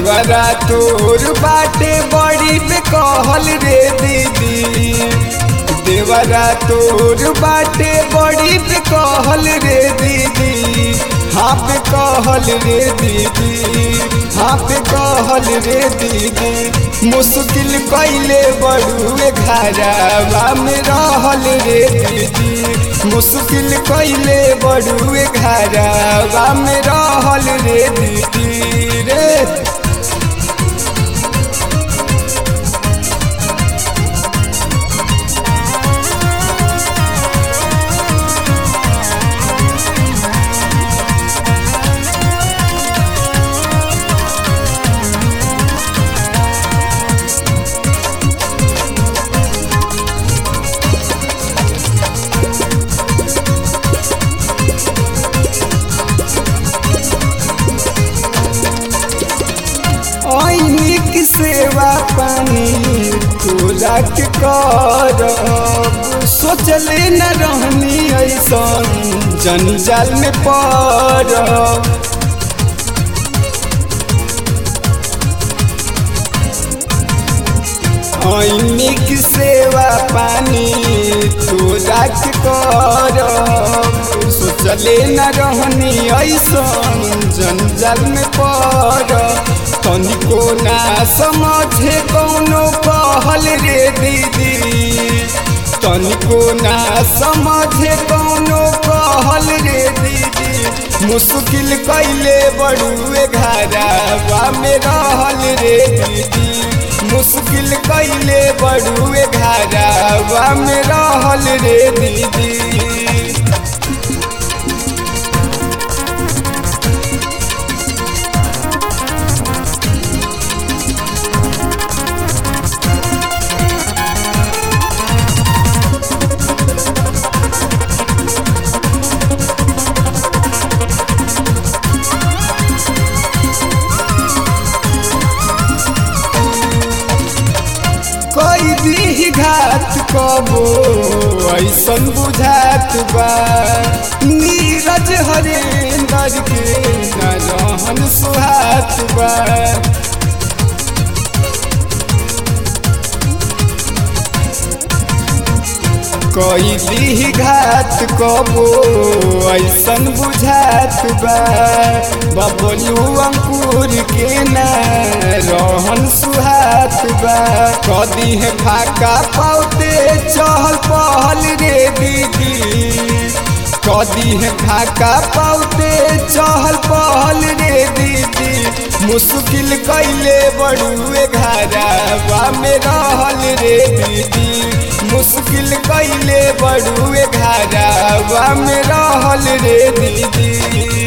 देवरा तोर बाटे बड़ी पे कहल रे दीदी देवरा तोर बाटे बड़ी पे कहल रे दीदी हाँ पे कहल रे दीदी हाँ पे कहल रे दीदी मुश्किल कैले बड़ुए घरवा में रहल रे दीदी मुश्किल कैले बड़ुए घरवा में रहल रे दीदी रे ऐनिक सेवा पानी तोरा के करब सोचले न रहनी ऐसन जंजाल में पड़ब ऐनिक सेवा पानी तोरा के करब सोचले न रहनी ऐसन जंजाल में पड़ब तनिको ना समझे कौनो कहल रे दीदी तनिको ना समझे कौनो कहल रे दीदी मुश्किल कैले बड़ुए घरवा में रहल रे दीदी मुश्किल कैले बड़ुए घरवा में रहल रे दीदी कोई भी घात कबो ऐसन बुझात बा नीरज हरेंदर के न रहन सुहात बा कोई भी घात कबो ऐसन बुझात बा बबलू अंकुर के न रहन सुहात बा कदी है फाका पाउते चहल पहल रे दीदी कदी है फाका पाउते चहल पहल रे दीदी मुश्किल कैले बड़ुए घरवा में रहल रे दीदी मुश्किल कैले बड़ुए घरवा में रहल रे दीदी